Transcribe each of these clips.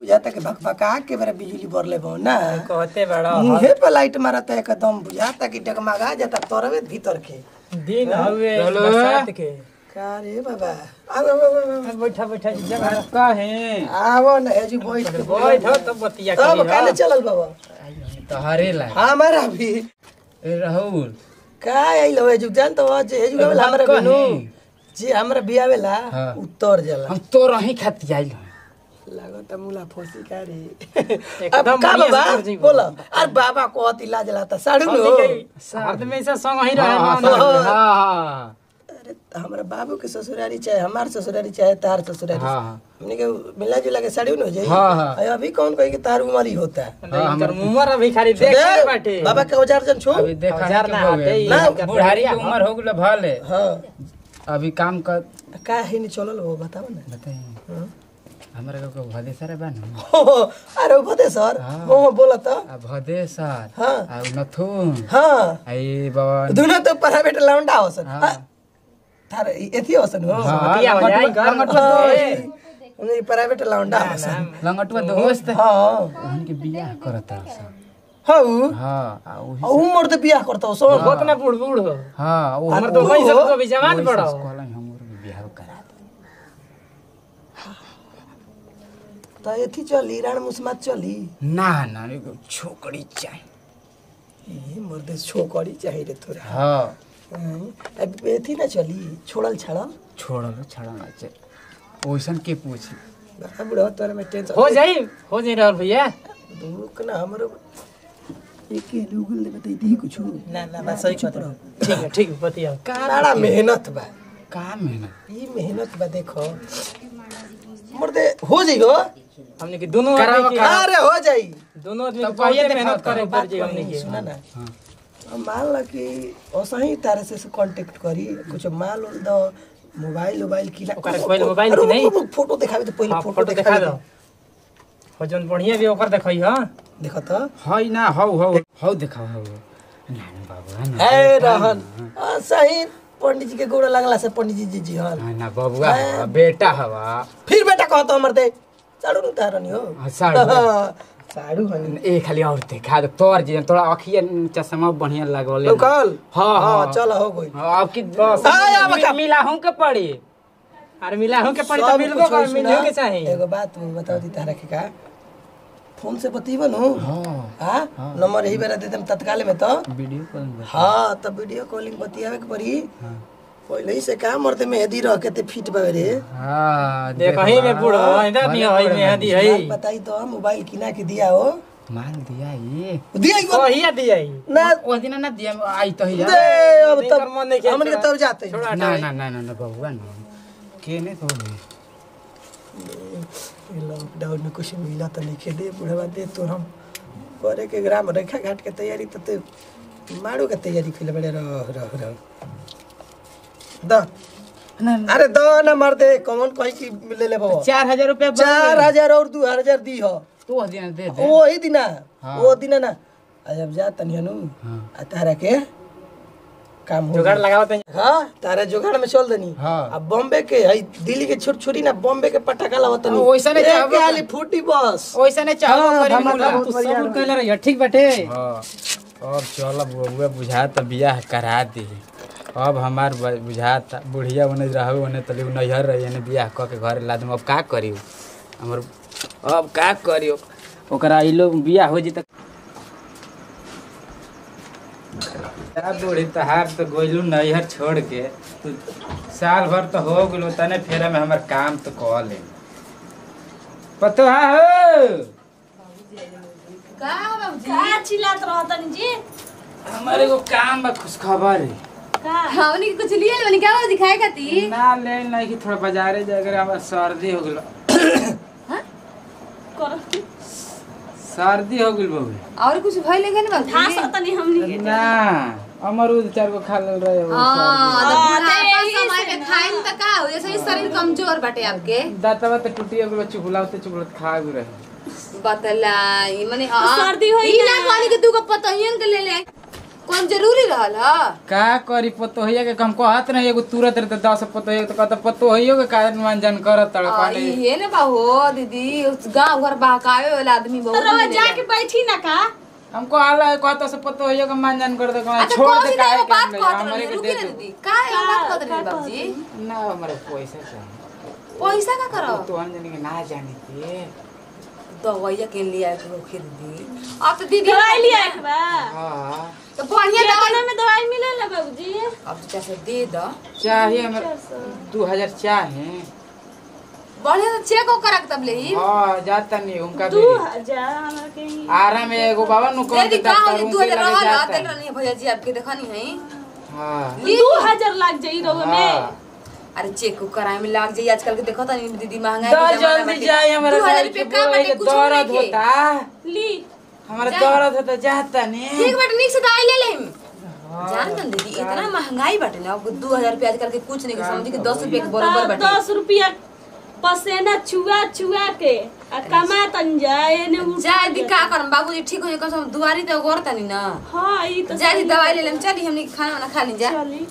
बुझाता कि भकभका के बेरा बिजली बरले बो ना कहते बड़ा मुहे पे लाइट मारता एकदम बुझाता कि डगमगा जाता तोरवे भीतर के दिन हवे बरसात के का रे बाबा आओ आओ, आओ, आओ। बैठा बैठा जगह काहे आवो न हेजी बैठ के बैठो तब बतिया तब करी काले चलल बाबा तहरे ला हमारा भी ए राहुल का आइल हेजु जान तो जे हेजु वाला हमरा कहीं। बिनु जे हमरा बियावेला हाँ। उतर जाला हम तो रही खाती आइल हन। लागत मुला फोसी का रे एकदम अब का बढ़िया से बाबा कर जी बोला अरे बाबा को अति लाज लाता साड़ू नो आदमी से संग ही हाँ, हाँ, रहे हाँ, हाँ, अरे हमरा बाबू के ससुरारी चाहे हमार ससुरारी चाहे तार ससुरारी हाँ, हाँ। हमने के मिला जुला के साड़ी न हो जाई हाँ, हाँ। अरे अभी कौन कहे कि तार उमर ही होता है इनकर उम्र अभी खाली देख दे, के बाटे बाबा के औजार जन छो अभी देखा औजार है ना कि हो आते गए। ही ना, इनकर बुढ़ारी के तबियत उम्र हो गल भले हाँ अभी काम कर का है नहीं चलल हो बताओ ना बताई हाँ। हमारे गाँव का भदे सर बा न हो, हो, अरे वो बते सर हाँ। हो हो, बोला तो आ भदे सर हाँ आ उ नथुन हाँ आई बाबा दोनों तो प्राइवेट लौंडा हो सन हाँ। थार एथी हो सन हो हाँ, बतिया हो जाए घर में हाँ, उन्हें प्राइवेट लौंडा हो सन लंगटुआ दोस्त हाँ उनके बियाह करता सन हाँ उ हाँ आ वही उमर तो बियाह करता हो सो बहुत ना बूढ़ बूढ़ हो हाँ वो हमर तो वही सब तो अभी जवान वही पड़ा सब हो कहलन हमर भी बियाह करा दो तो एथी चली राण मुस्मात चली ना ना एगो छोकरी चाहिए ए मर्दे छोकरी चाहिए रे तोरा हाँ हाँ, अब एथी ना चली छोड़ल छाड़ल छोड़ल छड़ल चाहिए ओइसन के पूछी बड़ा बुढ़ा तोरा में टेंशन हो जाई हो जाई रहल भैया रुक ना हमरो एक के गूगल दे बताई दी कुछ ना ना बस सही कहत ठीक है ठीक है बतिया बड़ा मेहनत बा का मेहनत ई मेहनत बा देखो मर्दे हो जाई हो हमने के दोनों करावा आदमी के अरे हो जाई दोनों आदमी तब के पहले पहिले मेहनत दिखाओ, करे बात पड़ जाई हमने कही, के सुना ना अब मान ला कि असही तारे से कांटेक्ट करी कुछ माल उल दो मोबाइल मोबाइल किला ओकरा के पहिले मोबाइल की नहीं? फोटो दिखावे तो पहिले हाँ, फोटो फोटो दिखा दिखा दो दो हो जौन बढ़िया भी ओकर देखई हां देखो तो हई ना हौ हौ हौ देखाओ हौ नानी बाबू है ना ए रहन सही पंडित जी के गोड़ लगला से पंडित जी जी जी हल हाँ ना बबुआ हवा, बेटा हवा फिर बेटा कहतो हमर दे साड़ू न तारनी हो हाँ, साड़ू। साड़ू हनी ए खाली और देखा दो तोर जे तोरा अखिया चश्मा बढ़िया लगवले तो कल हाँ, हाँ। चल हो गई हाँ, अब की बस हाँ, या बका। मिला हूं के पड़ी अरे मिला हो के पड़ी सब तो मिलबो कुछ कर होई सुना। मिलियो के चाही एगो बात बताओ दी तारा के का फोन से बतीबो नु हाँ हाँ नंबर यही बेरा दे देम तत्काल में तो वीडियो कॉल में हाँ तब वीडियो कॉलिंग बतियावे के पड़ी पहले ही से का मरते मेहंदी रह के ते फिट बावे रे हाँ देख ही में बूढ़ हो इधर नहीं होई मेहंदी है बात बताई तो मोबाइल किना के दिया हो माल दिया ये दिया ही वो- कहिया दियाई ना ओ दिन ना दिया आई तो ही दे अब नहीं कर तब मन नहीं खेल हमन के छोड़ा। तब जाते हैं। छोड़ा ना हटाई। ना ना ना ना बबुआ ना के ने तो ये लॉकडाउन में कुछ मिला तो नहीं खेदे बुढ़वा दे तो हम करे के ग्राम रेखा घाट के तैयारी तो ते मारो के तैयारी फिर बड़े रह रह रह द ना अरे द ना मर दे कौन कहीं की ले ले बाबा चार हजार रुपया चार हजार और दो हजार दी हो तो वो दिन दे दे वही दिना हाँ। वो दिना ना अब जा तनी हनु हाँ। आ तारा के काम हो जुगाड़ लगाओ तो हाँ तारा जुगाड़ में चल देनी हाँ। अब बॉम्बे के है दिल्ली के छोट छोटी ना बॉम्बे के पटाखा लावत हाँ, वैसा नहीं चाहबो एक हाली फूटी बस वैसा नहीं चाहो हाँ, करी धमाका मुला बहुत तू बढ़िया सब कहले रहियो ठीक बाटे हाँ अब चल बबुआ बुझा त बियाह करा दी अब हमार ब- बुझाता बुढ़िया बने रहू ओने तली नैहर रही ने बियाह क के घर ला दूँ अब का करी हमर अब का करी ओकरा इलो बियाह हो जी त क्या बूढ़ी तहार तो गोइलू नैहर छोड़ के तू साल भर तो हो गेलो तने फेरा में हमर काम तो कह ले पतो हा हो का बाबूजी का चिल्लात रहतन जी हमारे को काम बा खुशखबर है का हमनी के कुछ लिए बनी क्या दिखाए खाती ना ले नहीं कि थोड़ा बाजारे जाकर हमारा सर्दी हो गल कर सर्दी हो गल बबू और कुछ भइले के ना घास बाबूजी तनी हमनी के ना अमरूद चार को खा ले रहे हो हां तो हाँ, बुढ़ापा तो यही समय से में ना। खाइन त का हो जैसे शरीर कमजोर बाटे आपके दांतवा तो टूटी हो गल चुगलाते चुगलत खा गए रहे बतला ई माने सर्दी होई ई ना। ना कहनी के तू को पतहियन के ले ले कौन जरूरी रहल ह का करी पतोहिया के हम कहत नहीं एगो तुरंत रहते दस पतोहिया तो कहता पतोहियो के कारण मानजन करत तड़ आ, पाले इहे ने बा हो दीदी गांव घर बहकावे वाला आदमी बहुत रवा मिलेला। जाके बैठी ना का हमको आला कहता से पतोहियो के मानजन कर दे कहना अच्छा छोड़ कौन दे सी काहे एगो के बात हमरे कहत हमरे रही के रुकी दे ना दे दीदी का एगो बात कहत रही बाबूजी ना हमरे पैसा चाहिए पैसा का करो तो अंजन के ना जाने के दवाइया के लिया के होखे दीदी अब तो दीदी दवाई लिया एक बार हां तो बढ़िया कितना दवाई में दवाई मिलेला बाबूजी अब तो कैसे दे दो चाहिए हमरे दो हजार चाहे बढ़िया से चेक ओ करक तब ले ही हाँ जाता नहीं उनका दू भी हजार हमरा के ही आराम में एगो बाबा नु कौन दीदी का हो डॉक्टर तू उनके इधर लगे रहल जाता देख रहनी है भैया जी आपके देखनी है हां दू हजार लाग जाई रोग में हाँ। अरे चेक को कराए में लाग जाई आजकल के देखो तनी दीदी महंगाई दा के जमाना जल्दी बाटे। जाए हमारा दू हजार गाड़ी रुपया के का बोले बाटे के कुछ दर्द नहीं के। होता ली हमारा जाए। दर्द होता जाता नहीं ठीक बाटे नीक से दवाई ले ले जान तन दीदी इतना महंगाई बाटे ना अब दू हजार रुपया आजकल के कुछ नहीं के समझी कि दस रुपया के बराबर बाटे दस रुपया पसेना चुआ चुआ के आ कमा तन जाए ने उठ जाए दी का करम बाबूजी ठीक हो जाए कसम दुआरी तो गोर तनी ना हां ई तो जाए दी दवाई ले लेम चली हमनी के खाना वाना खा ली जा चली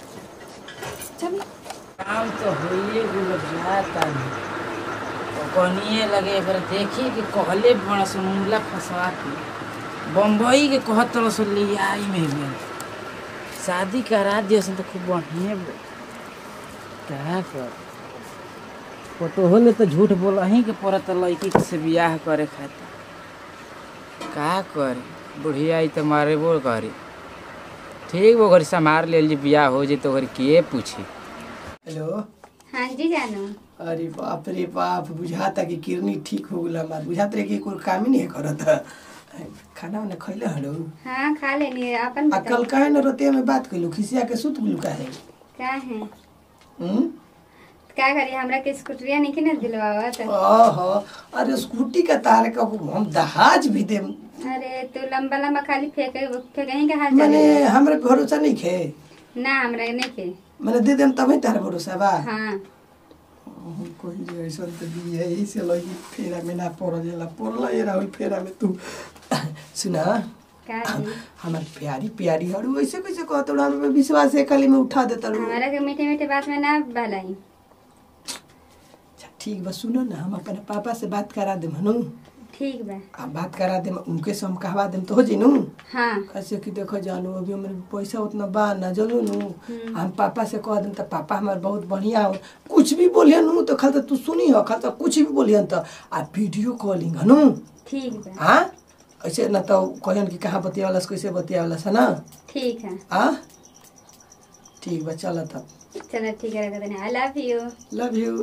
काम तो होइए गुल जाता नहीं तो कनिए लगे पर देखी कि कहले बड़ा सुनूला फंसवा के बम्बई के कहत रह सो ले आई में में शादी करा दियो सन तो खूब बढ़िया ब- क्या कर फोटो होले तो झूठ बोल अहीं के पड़त लड़की से बियाह करे खातिर का करे बुढ़िया आई तो मारे बोल करी ठीक वो घर संभार ले जी बियाह हो जाए तो घर के पूछी हेलो हाँ जी जानू अरे बाप रे बाप बुझाता कि किरनी ठीक हो गला हमार बुझात रहे कि कोई काम ही नहीं करत खाना वाना खैले हलो हाँ खा लेनी अपन आ बताओ कल काहे न रोते में बात कइलू खिसिया के सुत गुलू काहे का है हम्म का करी हमरा के स्कूटरिया नहीं के ना दिलवावत ओहो अरे स्कूटी का तार का हम दहाज भी दे अरे तू लंबा लंबा खाली फेंके फेंकही के हाल मैंने चले हमरे भरोसा नहीं खे ना हमरा के नहीं के मैंने दे देम तभी तार भरोसा बा हाँ कोई जे ऐसा तो दी है यही से लगी फेरा में ना पड़ जाला पड़ला ये राहुल फेरा में तू सुना का जी हमार प्यारी प्यारी हड़ू ऐसे कैसे कहत हड़ू हम पे विश्वास है खाली में उठा देता हड़ू हमारा के मीठे मीठे बात में ना भलाई अच्छा ठीक बा सुनो ना हम अपने पापा से बात करा देम हनु ठीक बा आ बात करा देम उनके से हम कहवा देम तो हो जी नु हाँ कैसे कि देखो जानू अभी हमारे पैसा उतना बा ना जलू नु हम पापा से कह देम तो पापा हमारे बहुत बढ़िया हो कुछ भी बोलिए नु तो खाली तू सुनी हो खाली कुछ भी बोलिए तो आ वीडियो कॉलिंग हनु ठीक बा हाँ ऐसे ना तो कहन कि कहाँ बतियावला से कैसे बतियावला से ना ठीक है हाँ ठीक बा चल तब चलो ठीक है रख देने I love you love you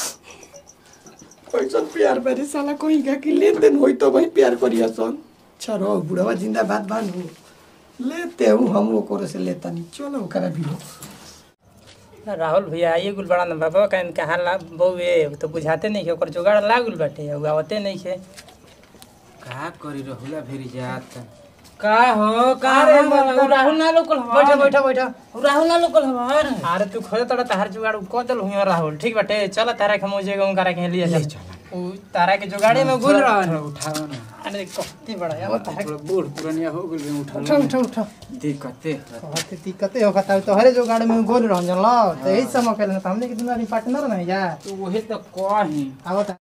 कैसन प्यार बारे साला कोई का कि लेन देन होई तो वही प्यार करिया सन छरो बुढ़वा जिंदाबाद बानू लेते हूँ हम वो करे से लेता नहीं चलो ओकरा भी हो राहुल भैया आइए गुल बड़ा न बाबा कहीं कहाँ ला बउए तो बुझाते नहीं है ओकर जुगाड़ लागुल बाटे अब आवते नहीं है का करी रहुला फिर जात का हो का रे उ राहुल ना लोकल बैठो बैठो बैठो उ राहुल ना लोकल हमार अरे तू खोज तोड़ा तार जुगाड़ को दल हुई राहुल ठीक बाटे चल तारा के मुझे गऊ करा के लिए चल उ तारा के जुगाड़े में गुल रहा है उठाओ ना अरे कत्ती बड़ा है तारा थोड़ा बूढ़ पुरानिया हो गेल में उठा उठो उठो उठो दिक्कते कहते दिक्कते हो खाता तो हरे जुगाड़ में गोल रह जल तो यही समय के तो हमने कितना पार्टनर नहीं जा तो वही तो कही आवता